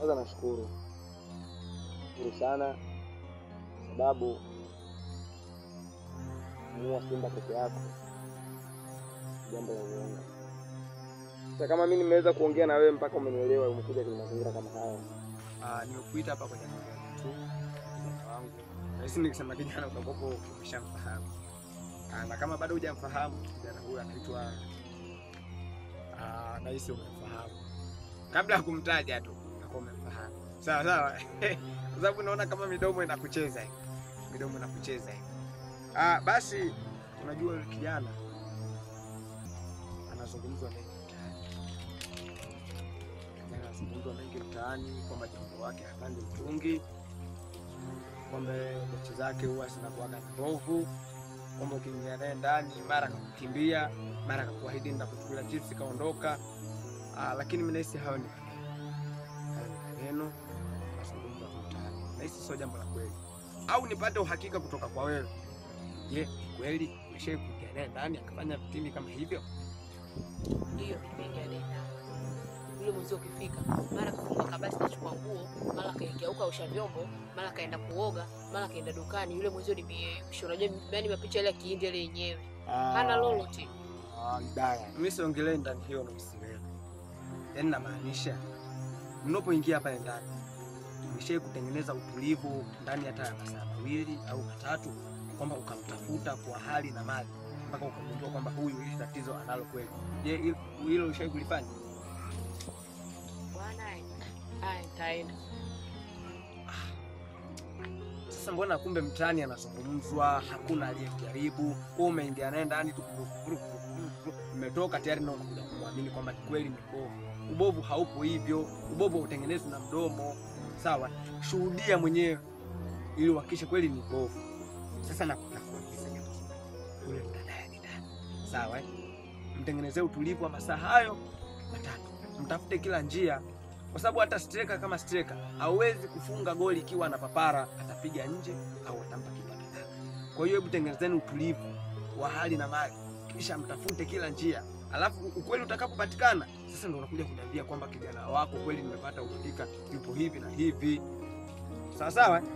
kwanza nashukuru shukuru sana kwa sababu muua simba peke yako jambo la uongo. Sasa kama mimi nimeweza kuongea na wewe mpaka umenielewa, umekuja kwenye mazingira kama haya, ah, nimekuita hapa kwenye mazingira tu kijana wangu, nahisi nikisema kijana utakopo umeshamfahamu, Ah, na kama bado hujamfahamu kijana huyu anaitwa ah, nahisi umemfahamu kabla ya kumtaja tu nakuwa umemfahamu sawa sawa, kwa sababu naona kama midomo inakucheza hivi, midomo inakucheza hivi. Ah, basi unajua yule kijana anazungumzwa mengi mtaani, kijana anazungumzwa mengi mtaani kwamba jambo wake hapandi mtungi, kwamba mechi zake huwa zinakuwaga mbovu, kwamba ukiingia naye ndani mara kakukimbia, mara kakuahidi ndakuchukulia chips kaondoka. Ah, lakini mimi nahisi hayo ni maneno, hayo ni maneno mazungumzo tu mtaani, nahisi sio jambo la kweli, au nipate uhakika kutoka kwa wewe. Je, ni kweli umeshai kuingia naye ndani akafanya vitindi kama hivyo? Ndio, nimeingia naye ndani. Yule mwenzio ukifika, mara kafungua kabati kachukua nguo, mara kaingia huko ausha vyombo, mara kaenda kuoga, mara kaenda dukani. Yule mwenzio ni mieyusho, unajua yani mapicha ile ya kihindi ile yenyewe hana lolote. Ah, Mbaya. Mimi siongelee ndani hiyo na usiwewe. Yaani namaanisha mnapoingia pale ndani umeshai kutengeneza utulivu ndani hata ya masaa mawili au matatu, kwamba ukamtafuta kwa hali na mali mpaka ukagundua kwamba huyu hili tatizo analo kweli. Je, hilo- hilo ushai kulifanya? Bwana, haya nitaenda. Sasa mbona kumbe mtaani anazungumzwa, hakuna aliyejaribu, wewe umeingia naye ndani tu, umetoka tayari na unakuja kumwamini kwamba ni kweli ni ubovu. Ubovu haupo hivyo, ubovu hautengenezwi na mdomo. Sawa, shuhudia mwenyewe ili uhakikishe kweli ni ubovu. Sasa na nakuuliza jambo moja. yule mdada ni nani? Sawa, eh? mtengenezee utulivu wa masaa hayo matatu, mtafute kila njia kwa sababu hata striker kama striker hawezi kufunga goli ikiwa ana papara, atapiga nje au atampa kipa kitaka. Kwa hiyo hebu tengenezeni utulivu wa hali na mali, kisha mtafute kila njia, alafu ukweli utakapopatikana, sasa ndo unakuja kuniambia kwamba kijana wako kweli nimepata uhakika yupo hivi na hivi. Sawa sawa. eh?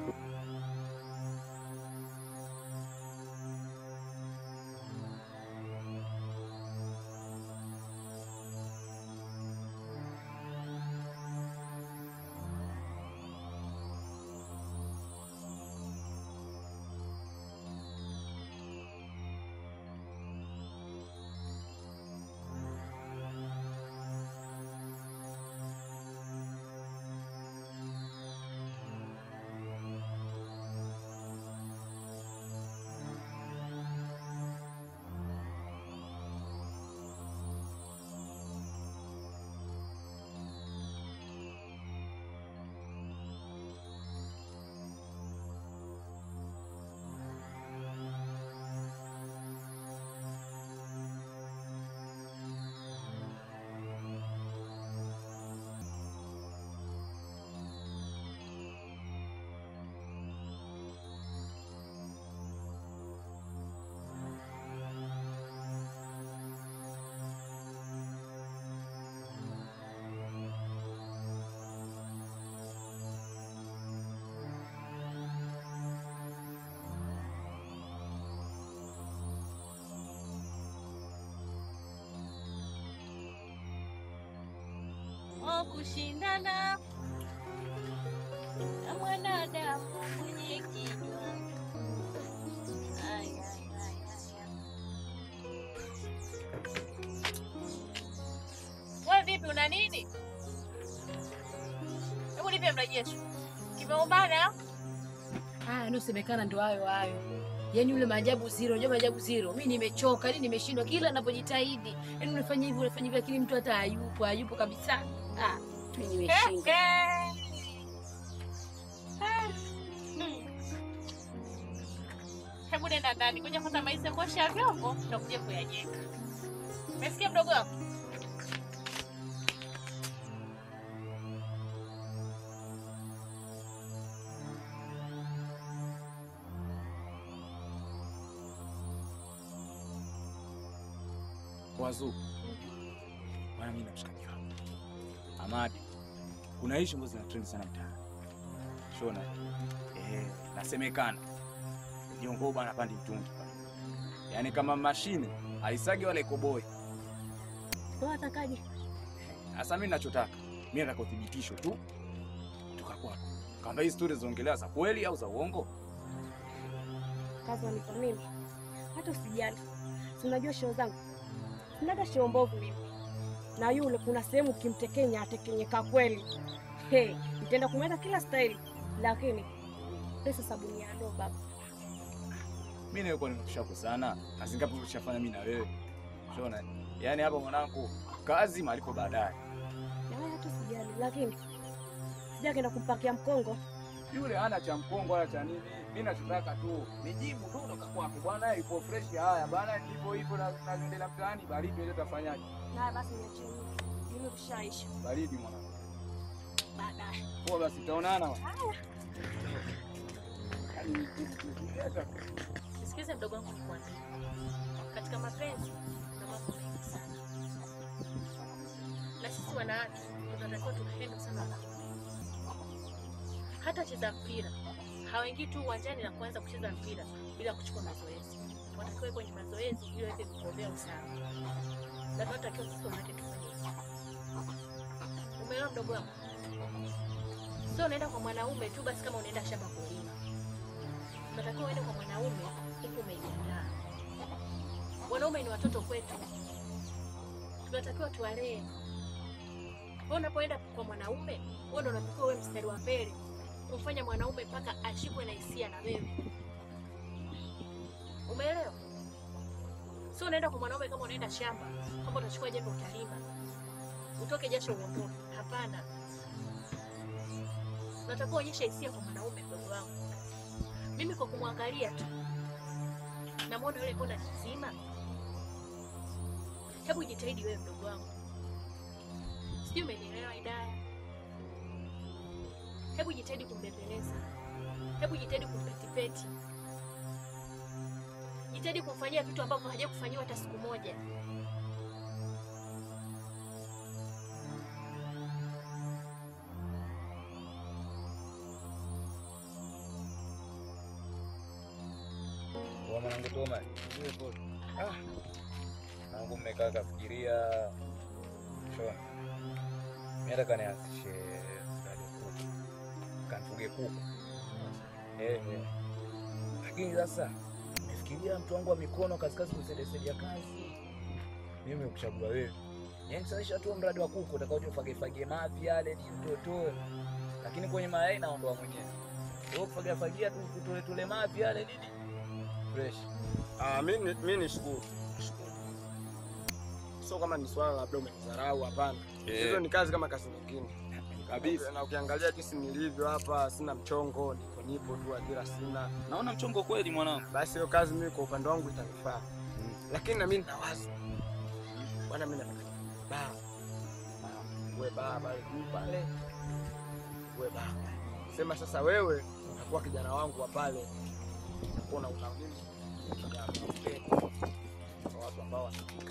wa kushindana na mwanadamu mwenye kinywa. Ay, ay, ay, ay, ay. Wewe vipi, una nini? Hebu nipe mrejesho. Kimeumana? Haya, anayosemekana ndo hayo hayo. Yaani yule maajabu zero, unajua maajabu zero. Mimi nimechoka, yani nimeshindwa kila ninapojitahidi. Yaani unafanya hivi, unafanya hivi lakini mtu hata hayupo, hayupo kabisa. Ah, mimi nimeshindwa. Hebu nenda ndani kuja kwanza maisha kuosha vyombo tutakuja kuyajenga. Umesikia mdogo wangu? Wazu bwana, mimi na mshikaji wangu Amadi kuna issue ambazo zina trend sana mtaani. Shona. Eh, nasemekana. Jongo bwana pandi mtungi pale. Yaani kama mashine haisagi wala ikoboi. Wewe atakaje? Sasa mimi ninachotaka, mimi nataka uthibitisho tu kutoka kwako. Kama hii story zinaongelewa za kweli au za uongo? Kazi wanipa mimi. Hata usijali. Si unajua show zangu. Sinaga show mbovu mimi. Na yule kuna sehemu ukimtekenya atekenyeka kweli. Hey, nitaenda kumweka kila staili. Lakini pesa sabuni ya ndoo baba. Mimi nilikuwa nimekushako sana. Kazi ngapi ulishafanya mimi na wewe? Shona. Yaani hapa mwanangu, kazi malipo baadaye. Na wewe hata usijali. Lakini sijakaenda kumpakia mkongo. Yule hana cha mkongo wala cha nini. Mimi nachotaka tu nijibu tu kutoka kwako. Bwana ipo fresh haya. Bwana ndivyo hivyo na naendelea mtaani baridi ile utafanyaje? Na basi niachie mimi. Mimi kushaisha. Baridi mwanangu. Baadaye. Poa basi tutaonana. wa. Yaani, Nisikize mdogo wangu nikwambie. Katika mapenzi kuna mambo mengi sana. Na sisi wanawake tunatakiwa tupende sana wanaume. Hata cheza mpira hawaingii tu uwanjani na kuanza kucheza mpira bila kuchukua mazoezi. Wanatakiwa kwenye mazoezi ili waweze kuombea usawa. Na tunatakiwa sisi wanawake tufanye hivyo. Umeelewa mdogo wangu? Sio unaenda kwa mwanaume tu basi kama unaenda shamba kulima. Unatakiwa uende kwa mwanaume huku umejiandaa. Wanaume ni watoto kwetu, tunatakiwa tuwalee. Wewe unapoenda kwa mwanaume, wewe ndio unatakiwa uwe mstari wa mbele kumfanya mwanaume mpaka ashikwe na hisia na wewe. Umeelewa? Sio unaenda kwa mwanaume kama unaenda shamba, kama utachukua jembe utalima, utoke jasho uondoke. Hapana, unatakiwa onyesha hisia kwa mwanaume, mdogo wangu. Mimi kwa kumwangalia tu namwona yule mbona nzima. Hebu jitahidi wewe mdogo wangu, sijui umenielewa Idaya? Hebu jitahidi kumbembeleza, hebu jitahidi kumpetipeti, jitahidi kumfanyia vitu ambavyo haja kufanyiwa hata siku moja. Kwa mwanangu Toma. Ah. Nangu mmekaa kafikiria. Shona. Mimi nataka nianzishe mradi wa kuku. Kanfuge kuku. Eh, eh. Lakini sasa nimefikiria mtu wangu wa mikono kazi kazi kusaidia kazi. Mimi nimekuchagua wewe. Yaani sasa tu mradi wa kuku utakaoje ufage fage mavi yale ni utotoe. Lakini kwenye mayai naondoa mwenyewe. Wewe kufagia fagia tu kutole tole mavi yale nini? Fresh. Ah, mimi mimi nishukuru. Nishukuru. Sio kama ni swala labda umenidharau, hapana. Eh. Hizo ni kazi kama kazi nyingine. Kabisa. Na ukiangalia jinsi nilivyo hapa, sina mchongo, nipo nipo tu, ajira sina. Naona mchongo kweli mwanangu. Basi hiyo kazi mimi kwa upande wangu itanifaa. Lakini na mimi nina wazo. Bwana mimi nataka baa. Uwe baa pale juu pale. Uwe baa. Sema sasa wewe utakuwa kijana wangu wa pale. Utakuwa na una nini? Kijana wa upendo. Kwa watu ambao wanapika.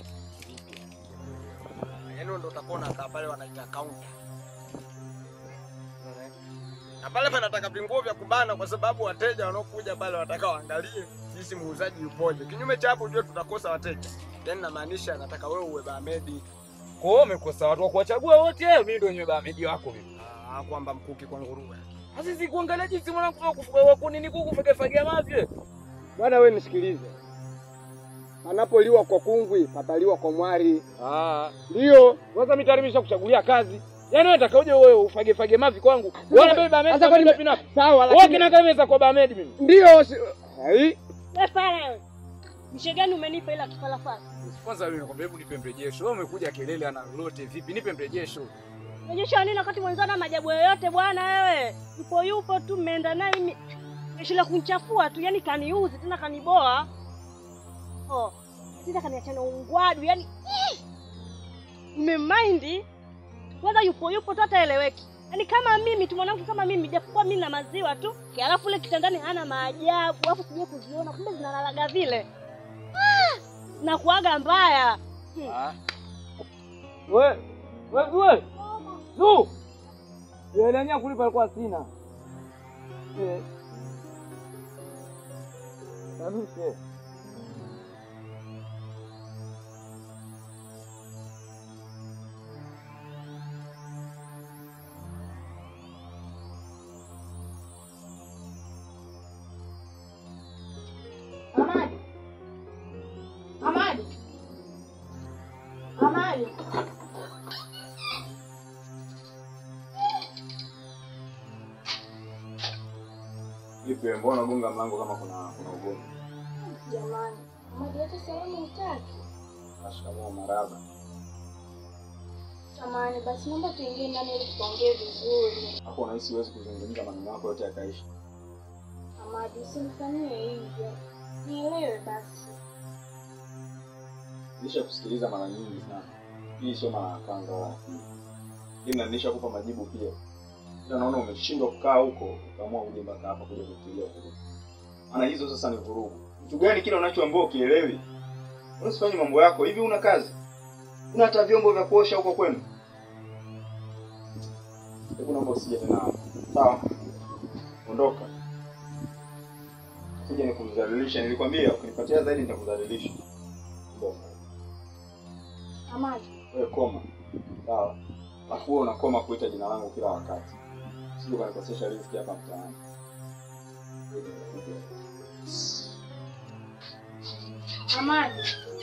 Yaani ndio utakuwa unakaa pale wanaita counter. Unaona? Na pale panataka vinguo vya kubana kwa sababu wateja wanaokuja pale wataka waangalie jinsi muuzaji yupoje. Kinyume cha hapo ujue tutakosa wateja. Yaani namaanisha nataka wewe uwe Bamedi. Kwa hiyo umekosa watu wa kuwachagua wote, mimi ndio nyewe bamedi wako mimi. Ah, kwamba mkuki kwa nguruwe. Sasa si kuangalia jinsi mwanangu wa kufuga wako nini kuku fage fagia mavi. Bwana wewe nisikilize. Panapoliwa kwa kungwi, pataliwa kwa mwari. Ah, Ndio. kwanza mitarimisha kuchagulia kazi. Yaani wewe utakauje wewe ufage fage mavi kwangu? Wewe mbebe bamedi. Sasa kwani Sasa kwa Sawa Wewe kina kameza kwa bamedi mimi. ndio si... Hai. Wewe pale. Mshe gani umenipa ila kifalafala? Kwanza mimi nakwambia hebu nipe mrejesho. Wewe umekuja kelele ana lolote vipi? Nipe mrejesho. Unajua nini wakati mwenzana na majabu yoyote bwana wewe? Yupo yupo tu mmeenda naye mimi. Nishila kunichafua tu, yani kaniuzi tena kaniboa. Oh. Sasa kaniachana ungwadu, yani mmemaindi. Kwanza yupo yupo tu hata eleweki. Yaani kama mimi tu mwanamke kama mimi japokuwa mimi na maziwa tu, alafu ule kitandani hana maajabu, alafu sije kuziona kumbe zinalalaga vile. Ah! Na kuaga mbaya. Ah. We, we, we. Zu. hela yenyewe kulipa alikuwa sina. Eh. Narushe. Amadi. Amadi. Amadi. Vipi, mbona unagonga mlango kama kuna kuna ugomvi? Jamani, Amadi hata salamu hutaki. Shikamoo maraba. Samahani, basi naomba tuingie ndani ili tuongee vizuri. Hapo unahisi huwezi kuzungumza maneno yako yote yakaishi. Amadi, usinifanyie hivyo. Nielewe basi. Nisha kusikiliza mara nyingi sana. Hii sio mara ya kwanza wala ya pili. Hii na nishakupa majibu pia. Ila naona umeshindwa kukaa huko, ukaamua uje mpaka hapa kuja kutilia vurugu. Maana hizo sasa ni vurugu. Kitu gani kile unachoambiwa ukielewi? Usifanye mambo yako hivi, una kazi? Una hata vyombo vya kuosha huko kwenu? Hebu naomba usije tena hapa. Sawa? Ondoka. Kuja nikudhalilisha, nilikwambia ukinipatia zaidi nitakudhalilisha. Ondoka. Amadi, Wewe koma. Sawa. Alafu wewe unakoma kuita jina langu kila wakati. Sio kanikosesha riziki hapa mtaani. Amadi.